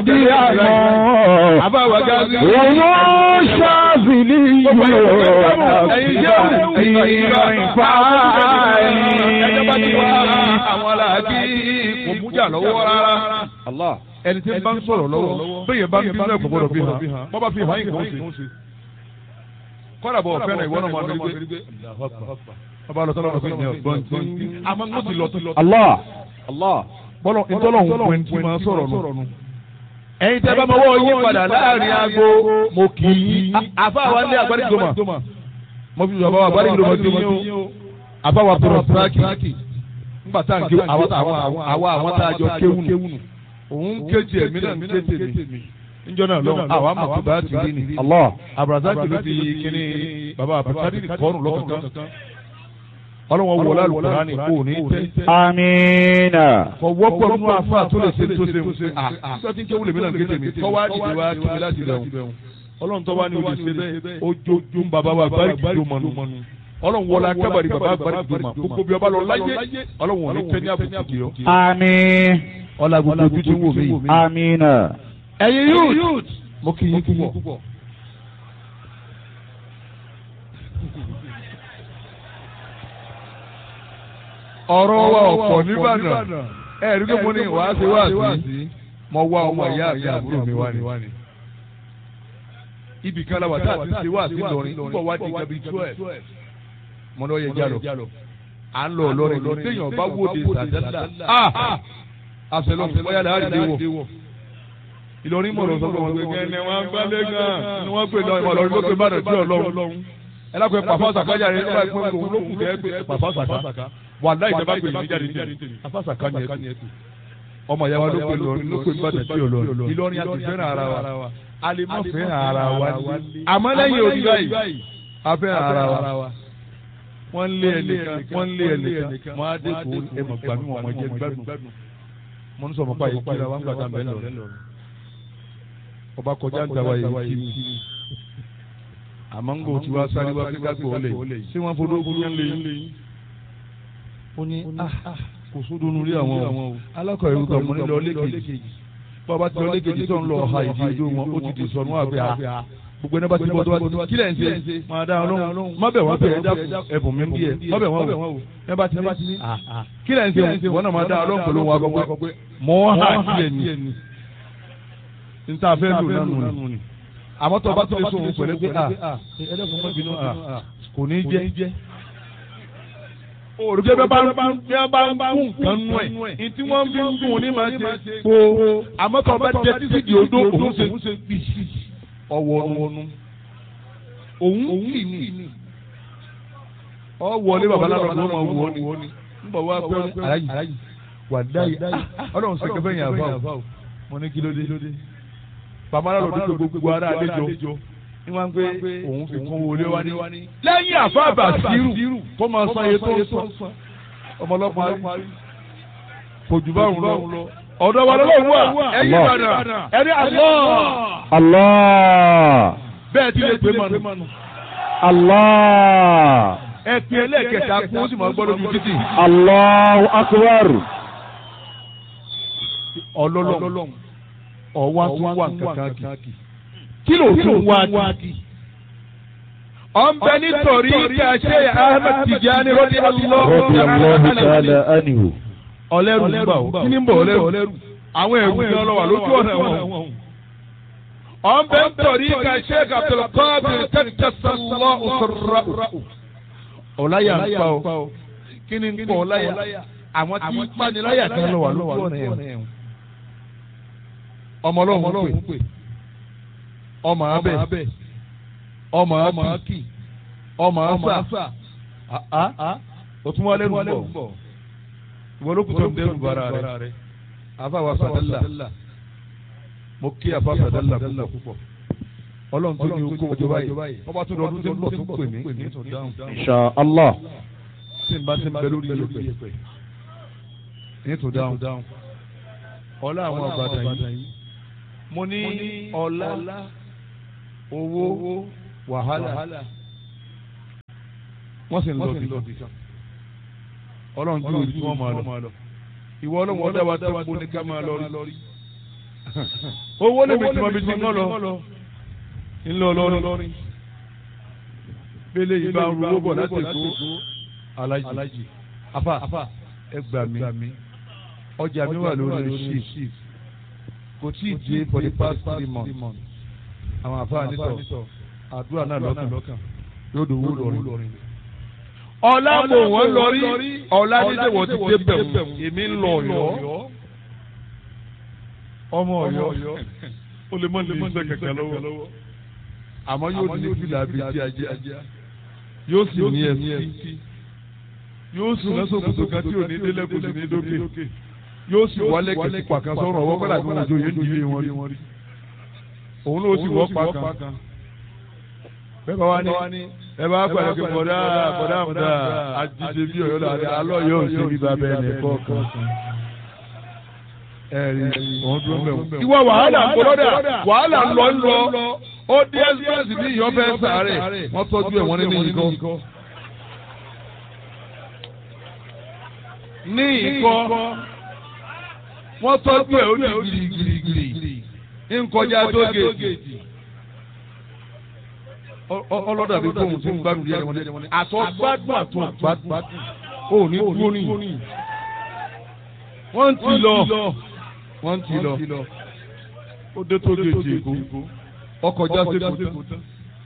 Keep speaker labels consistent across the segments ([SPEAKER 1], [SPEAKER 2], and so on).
[SPEAKER 1] gàdí àmọ́.
[SPEAKER 2] àbáwá gáàsì.
[SPEAKER 1] Òun ṣáàbìlì yóò
[SPEAKER 2] ẹ̀yin jẹ́
[SPEAKER 1] àti ìfà
[SPEAKER 2] ẹjọ́ bá ti wá àwọn aláàbí kò mújà lọ́wọ́ rárá. ẹni tí ń bá ń sọ̀rọ̀ lọ́wọ́ bẹ́ẹ̀ bá ń bí náà kò gbọ́dọ̀ fi hàn bọ́ bá fi hàn yín kò ń ṣe. kọ́dà bọ̀ fẹ́ràn ìwọ náà máa lórí gbé. ọba lọ sọ́dọ̀ ọ̀gbìn ní ọ̀gbọ́n tí àmọ́ ń ti lọ tó lọ.
[SPEAKER 1] Allah.
[SPEAKER 2] bọ́lọ̀ ìtọ́lọ̀ ń pè tí máa sọ̀rọ̀ nù. ẹ̀yin tẹ́ bá mọ́wọ́ yín padà láàrin aago mo kì í. àfa wa ní agbárí gbọmọ. mo fi sọ̀rọ̀ agbárí gbọmọ sí yín o. àfa wa tọrọ síráàkì. nígbà tá à ń ké àwa àwọn tá a jọ kéwù nù. òun kéjì ẹ̀mí náà ń ké tèmi. níjọ́ náà lọ́wọ́ àwa mọ̀ tó bá ti rí ni.
[SPEAKER 1] Allah.
[SPEAKER 2] abrazaki ló fi kíní baba abrazaki kọ́ọ̀rùn lọ́kọ̀ọ̀kan. ọlọ́wọ́ wọlé alùpùpù kò ní tẹ́
[SPEAKER 1] Amina.
[SPEAKER 2] kọ wọ́pọ̀ nínú afa tó lè ṣe tó ṣe ń ṣe à nígbà tí ń kéwù lèmi náà kéde mi kọ́ wá dìde wá kí mi láti lẹ̀ wọ́n ọlọ́run tó wá ní olè ṣe bẹ́ẹ̀ ojoojó bàbá wa bari kìdó mọ́nu ọlọ́run wọlé akábàrí bàbá bari kìdó mọ́ gbogbo bí ọba lọ láyé ọlọ́run ò ní tẹ́ ní àbùkù kì í ọ.
[SPEAKER 1] Àmín.
[SPEAKER 2] ọlá gbogbo ojú tí ń wò mí yìí.
[SPEAKER 1] Amina.
[SPEAKER 2] ẹ̀yin youth mo kì í púpọ̀. ọ̀rọ̀ wa ọ̀pọ̀ nìbàdàn ẹ̀ rí pé mo ní wàá ṣe wá sí mo wá ọmọ ìyá àti àbúrò mi wá ní. ibì kan láwà tá a ti ṣe wá sí lọrin nígbà wá di gabi twelve mo ní ọ yẹ jálọ à ń lọ lọrin lọ téèyàn bá wòde sàdẹ́sà àṣẹlọ bóyá lè àdìdé wọ. Ìlọrin mọ̀rọ̀ sọ fún wọn pé kẹ́ni wọ́n gbálẹ̀ gan ni wọ́n pè lọ ìmọ̀ lọ́rin ló pè bá dẹ̀ tí ọlọ́run. ẹ lápẹ́ pàfọ́ sàkájà rẹ̀ nígbà pé òun ló kù kẹ́ pé pàfọ́ sàká wà láì jẹ́ bá pè mí jáde tèmi pàfọ́ sàká ni ẹ tù. ọmọ ìyá wa ló pè lọrin ló pè bá dẹ̀ tí ọlọ́run. Ìlọrin a ti fẹ́ràn ara wa a lè má fẹ́ràn ara wa àmọ́ lẹ́yìn òbí báyìí a fẹ́ràn ara wa wọ́n lé ẹnìkan wọ́n lé ẹnìkan wọ́n á dé kó ẹmọ̀ gbàmí wọn mọ̀ jẹ́ gbádùn mo ń sọ mọ́ báyìí kíra wọn gbàdá mẹ́lọ ọba kọjá ń tàwa yìí kí mi àmọ́ ń gbò tí wàá sáré wá kíkà gbò lè ṣé wọ́n fọdọ́ ogun yẹn lè yín ó ní kò sódò nulẹ̀ àwọn o alákọ̀ ẹ̀rú kan mo ní lọ lẹ́kẹ̀jì bàbá tí lọ lẹ́kẹ̀jì tó ń lọ ọ̀ha ìdí ojú wọn ó ti di sọnù àgbẹ̀ à gbogbo ẹni bá ti bọ́ tó bá ti kí lẹ̀ ń ṣe máa dá ọlọ́run má bẹ̀ wọ́n bẹ̀ ẹ́ dákun ẹ̀bùn mi ń bí ẹ má bẹ̀ wọ́n wò ẹ bá ti ní kí lẹ̀ ń ṣe wọ́n náà máa dá ọlọ́run pẹ̀lú wọn akọ pé mọ́ hà kílẹ̀ ni n ta fẹ́ lò nánu ni àmọ́ tó o bá tó lè sóhun pẹ̀lú pé a ẹ̀ẹ́dẹ́gbọ̀n mọ́ bínú a kò ní jẹ́ òrùké bẹ́ẹ̀ bá ń bá ń kún nǹkan nú ẹ̀ ìtí wọ́n fi ń gún ní máa ṣe kó àmọ́ tó o bá jẹ títí di odó òun ṣe bí ọwọ́nu òun kì ní ọ wọlé babaláwo ló máa wọ ni n bọ̀ wá pé aláyì wà dáyì ọlọ́run ṣe kẹfẹ́ yẹn àbá o mo ní kí ló dé babaláwo ló dé gbogbo ara àlejò ní wọ́n pé òun fi kún wọlé wá ní lẹ́yìn àfáàbà sírù kó máa san iye tó ń san ọmọlọ́pàá kò jù báwọn lọ ọ̀dọ̀ wa lọ́wọ́ wà ẹ̀yìn ìbàdàn ẹ̀rí àlọ́.
[SPEAKER 1] Allah.
[SPEAKER 2] bẹ́ẹ̀ ti lè pè mọ́nu.
[SPEAKER 1] Allah.
[SPEAKER 2] ẹ pin ẹlẹ́ẹ̀kẹta kún ó sì máa gbọ́ lójú títì.
[SPEAKER 1] Allahu akbar.
[SPEAKER 2] ọlọ́lọ́n ọ̀wá tún wà kankan kì. kí ló tún wá kì. ọ̀nbẹ nítorí kàṣẹ Ahmed Tijani rọ́bì
[SPEAKER 1] Radiyallahu ta'ala anhu.
[SPEAKER 2] ọlẹ́rù ń bà ó kí ni ń bọ̀ ọlẹ́rù àwọn ẹ̀rù ní ọlọ́wà lójú ọ̀nà wọn. ọ̀nbẹ nítorí kàṣẹ Abdulkadir tẹ́tẹ́sánlọ́ òṣèrà. ọ̀láyà ń pa ó kí ni ń pọ̀ ọ̀láyà àwọn tí ń paniláyà kan lọ́wà lójú ọ̀nà ẹ̀wọ̀n. ọmọ ọlọ́run pè ọmọ abẹ ọmọ akí ọmọ asa òtún wọlé ń bọ̀ ìwọ ló kù tó ń dẹrù bara rẹ àfàwà sàdálà mo kí àfà sàdálà púpọ̀ ọlọ́run tó ní okó ọjọ́ báyìí ọba tó lọ́dún tó ń bọ̀ tó pè mí ní tó dáhùn
[SPEAKER 1] Insha Allah.
[SPEAKER 2] tí n bá ti ń bẹ lórí yẹpẹ ní tó dáhùn ọlá àwọn àbàdàn yìí mo ní ọlá owó wàhálà wọ́n sì ń lọ bí kan ọlọ́run ju ojú wọn máa lọ ìwọ ọlọ́run ọdẹ wa tó kó ní ká máa lọ rí owó lè mi tí mo fi ti ń lọ ńlọ lọrin bẹ́lẹ̀ yìí bá ń ru owó bọ̀ láti èkó alájì afa ẹ gbà mí ọjà mi wà lórí shift kò tí ì dé for the past three months àwọn afa nítọ̀ àdúrà náà lọ́kàn yóò dòwó lọrin. ọ̀la mò wọ́n lọrí ọ̀la dídé wọ́n ti dé bẹ̀rù èmi ń lọ ọ̀yọ́ ọmọ ọ̀yọ́ ó lè mọ lè ṣe kẹ̀kẹ́ lọ́wọ́ àmọ́ yóò ní fìlà bíi ti ajá yóò sì ní ẹsí yóò sì lọ́sọ̀ kòtò kan tí ò ní délẹ̀ kò sì ní dókè yóò sì wọlé kẹsì pàkan sọ̀rọ̀ ọwọ́ kọ́lá tí wọ́n jò yóò dìde wọn rí òun ló sì wọ́ pàkan bẹ́ẹ̀ bá wá ní ẹ bá pàdé pé bọ̀dá bọ̀dá àmúdá àjíṣe bí ọ̀yọ́ làdé alọ́ yóò ṣe bí bàbá ẹnì kọ̀ọ̀kan ẹ̀rí òun dúró mẹ́wọ̀n. ìwọ wàhálà ń bọ́lọ́dà wàhálà ń lọ ń lọ ó dé ẹ́sìpẹ́sì ní ìyọ́ fẹ́ sàárẹ̀ wọ́n tọ́jú ẹ̀ wọ́n ní ìkọ́. ní ìkọ́ wọ́n tọ́jú ẹ̀ ó ní girigirigiri nkọjá tó géèjì. ọlọ́dà bí fóun ti ń gbádùn díẹ̀ wọn ní àtọ́gbádùn àtọ́gbádùn ó ní dúró ní. wọ́n ti lọ wọ́n ti lọ ó dé tó géèjì èkó ọkọ̀ já sí èkó tán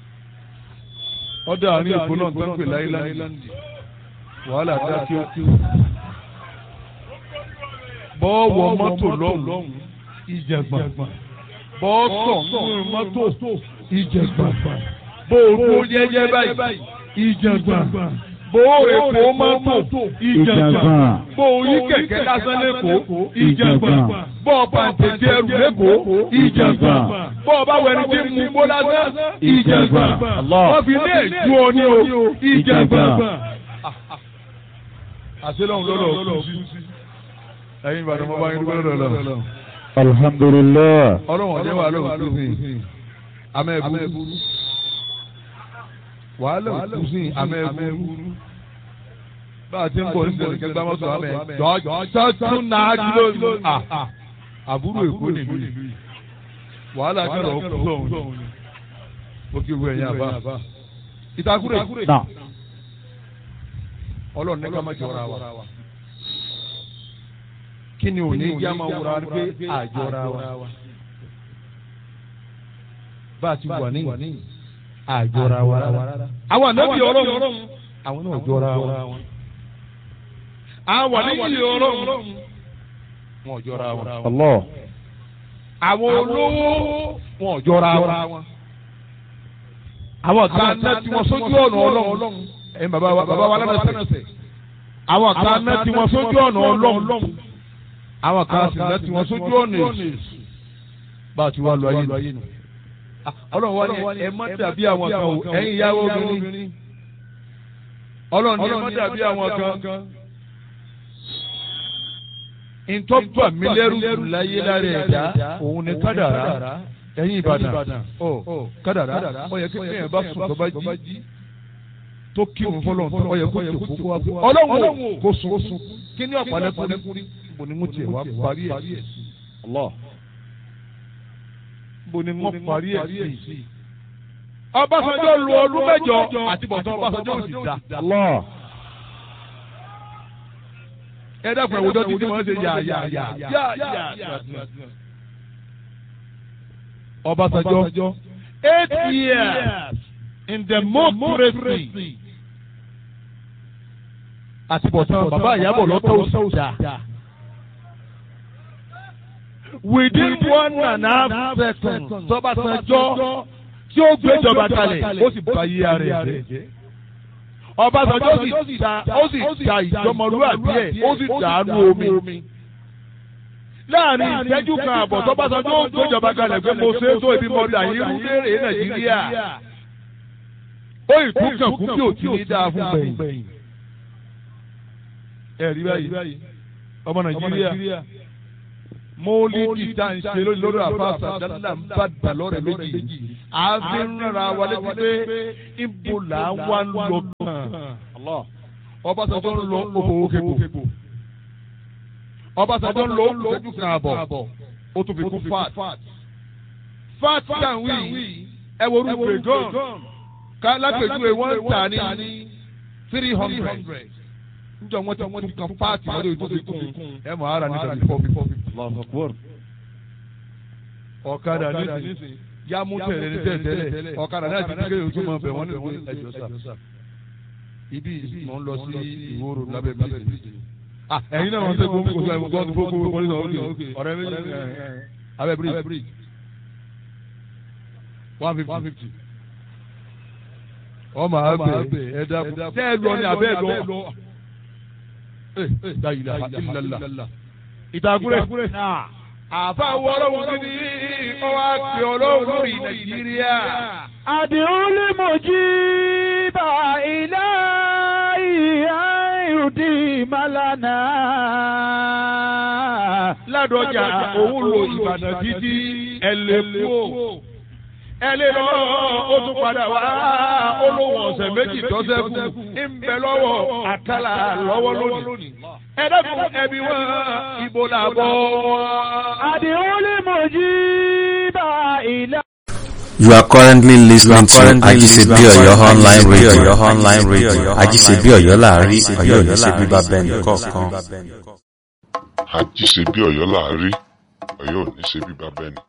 [SPEAKER 2] ọdọ àárín èkó náà tó ń pè láìláńdì wàhálà dá kí ó kí ó bọ́ọ̀wọ̀ mọ́tò lọ́hùn ìjẹ̀gbọ̀n bọ́ọ̀sọ̀ nínú mọ́tò ìjẹ̀gbọ̀n bóòrò jẹ́jẹ́ báyìí ìjẹ̀gbọ̀n bóòrò èkó mọ́tò ìjẹ̀gbọ̀n bóòrí kẹ̀kẹ́ lásán lẹ́kọ̀ọ́ ìjẹ̀gbọ̀n bọ́ọ̀ pàǹtẹ̀tẹ̀ ẹrù lẹ́kọ̀ọ́ ìjẹ̀gbọ̀n bọ́ọ̀ bá wẹni tí mú bó lásán ìjẹ̀gbọ̀n wọ́n fi ní èjú ọ ní o ìjẹ̀gbọ̀n. àṣelọ́hún lọ́lọ́ kú sí ẹ̀yin ìbàdàn mo bá yín dúpẹ́ lọ́dọ̀ lọ.
[SPEAKER 1] alhamdulilayi.
[SPEAKER 2] ọlọ́run ọ̀jẹ̀ wà lóhùn tó sìn amẹ́ ẹ̀bùrú wàhálà òkú sìn amẹ́ ẹ̀bùrú bá a ti ń bọ̀ ní sẹ̀lẹ̀ kẹgbẹ́ mọ́tò amẹ́ jọ́jọ́ tún náà kìló ló àbúrò èkó nìlú yìí wàhálà kẹrọ ọkùnrin lọ́hùn ó kí wú ẹ̀yìn àbá ìtakùrẹ̀ ọlọ́run ní ká má jọra wa kí ni òní ìjà máa wúra pé àjọra wa bá a ti wà ní àjọra wa rárá. àwọn ànábì ọlọ́run àwọn náà jọra wa. àwọn ànábì ọlọ́run wọn jọra wa.
[SPEAKER 1] Allah.
[SPEAKER 2] àwọn olówó wọn jọra wa. àwọn kan náà tí wọ́n sójú ọ̀nà ọlọ́run ẹ̀yin bàbá wa bàbá wa lánàá sẹ̀. àwọn kan náà tí wọ́n sójú ọ̀nà ọlọ́run àwọn kan sì láti wọn sójú ọ̀nà èsì bá a ti wá lọ ayé nù. ọlọ́run wá ní ẹ má dàbí àwọn kan o ẹ̀yin ìyàwó obìnrin. ọlọ́run ní ẹ má dàbí àwọn kan. ìtọ́jú àmìlẹ́rù láyé lára ẹ̀dá òun ni kádàrá ẹ̀yin ìbàdàn ọ kádàrá ó yẹ kékeré yẹn bá sùn tó bá jí tó kírun fọlọ́n tó ó yẹ kó tó kókó wá fún ọlọ́run kó sùn kí ni ọ̀pọ̀lọpọ̀ bo ni mo tiẹ̀ wá parí ẹ̀ sí. bo ni mo parí ẹ̀ sí. Ọbásanjọ́ lu ọdún mẹ́jọ àti bọ̀tán Ọbásanjọ́ ò sì dá. ẹ dẹ́kun ẹ̀wòjọ́ tí tí wọ́n ṣe yà yà yà yà yà. Ọbásanjọ́ eight years in democracy àti bọ̀tán bàbá ìyàbọ̀ lọ́tọ̀ òsì dá within one and a half seconds tọ́básanjọ́ tí ó gbéjọba kalẹ̀ ó sì bá yí ara ẹ̀ jẹ́. Ọbásanjọ́ sì ta ó sì ta ìjọmọlúwàbí ẹ̀ ó sì dàánú omi. láàrin ìṣẹ́jú kan àbọ̀ tọ́básanjọ́ ó gbéjọba kalẹ̀ pé mo ṣe é tó ibi mọ́tà yìí rú léèrè Nàìjíríà. ó ìtúkàn kú bí òtí ní dáa fún gbẹ̀yìn. ẹ̀rí báyìí ọmọ Nàìjíríà mọ́lídì tá n ṣe lórí àfàṣà dáná ń bá dà lọ́rẹ̀ méjì àfi ń rárá wa létí pé ibo là ń wá ń lọ kàn Ọbásanjọ́ ń lọ òbòwò kébò Ọbásanjọ́ ń lọ òṣèjú kan àbọ̀ ó tún fi kún fat fat tan wí ẹ wo orúkọ gan ká lápèjúwe wọ́n ń tà ní three hundred njọ wọn ti tún kan paati lọ́dọ̀ yìí tó fi kún ẹ mọ̀ ara ní tàbí four fifty. ọ̀kadà nísìnyí yá mú tẹ̀lé ní tẹ̀tẹ̀lẹ̀ ọ̀kadà náà ti di kéde ojú mọ̀ bẹ̀ wọ́n ní ẹjọ́ sà. ibi mò ń lọ sí ìwòrò lábẹ́ bíríjì. ẹ̀yin náà wọ́n tẹ́ gbogbo kò sọ gbọ́dọ̀ gbogbo gbogbo ní ọ̀rẹ́ ọ̀rẹ́ méjì abẹ́ bíríjì one fifty. ọmọ abẹ ẹ̀dá tẹ́ ẹ lọ ní abẹ́ lọ ìtàkùrẹ́. àfa wọ́ọ́rọ́ wọn ní ọwọ́ àti ọlọ́run lórí nàìjíríà.
[SPEAKER 1] àdìrún lè mọ̀ jí bá ilé ìhà ìrùdí màlánà.
[SPEAKER 2] ládọjà òun lo ìbàdàn títí ẹlẹ́kú ẹlẹ́ lọ ó tún padà wá olówó ọ̀sẹ̀ méjì tọ́sẹ̀kù ń bẹ lọ́wọ́ àkàlà lọ́wọ́ lónìí. ẹ dẹ́kun ẹbí wọn ibo là bọ̀ wọn.
[SPEAKER 1] àdìrún lè mọ̀ jí bá ilé.
[SPEAKER 3] You are currently listening to Ajisebi Oyo online radio. online radio. Ajisebi Oyo láàárín Ọ̀yọ́ ní ṣe bíbá bẹ́ẹ̀ni kọ̀ọ̀kan.
[SPEAKER 4] Ajisebi Ọ̀yọ́ láàárín Ọ̀yọ́ ò ní ṣe bíbá bẹ́ẹ̀ni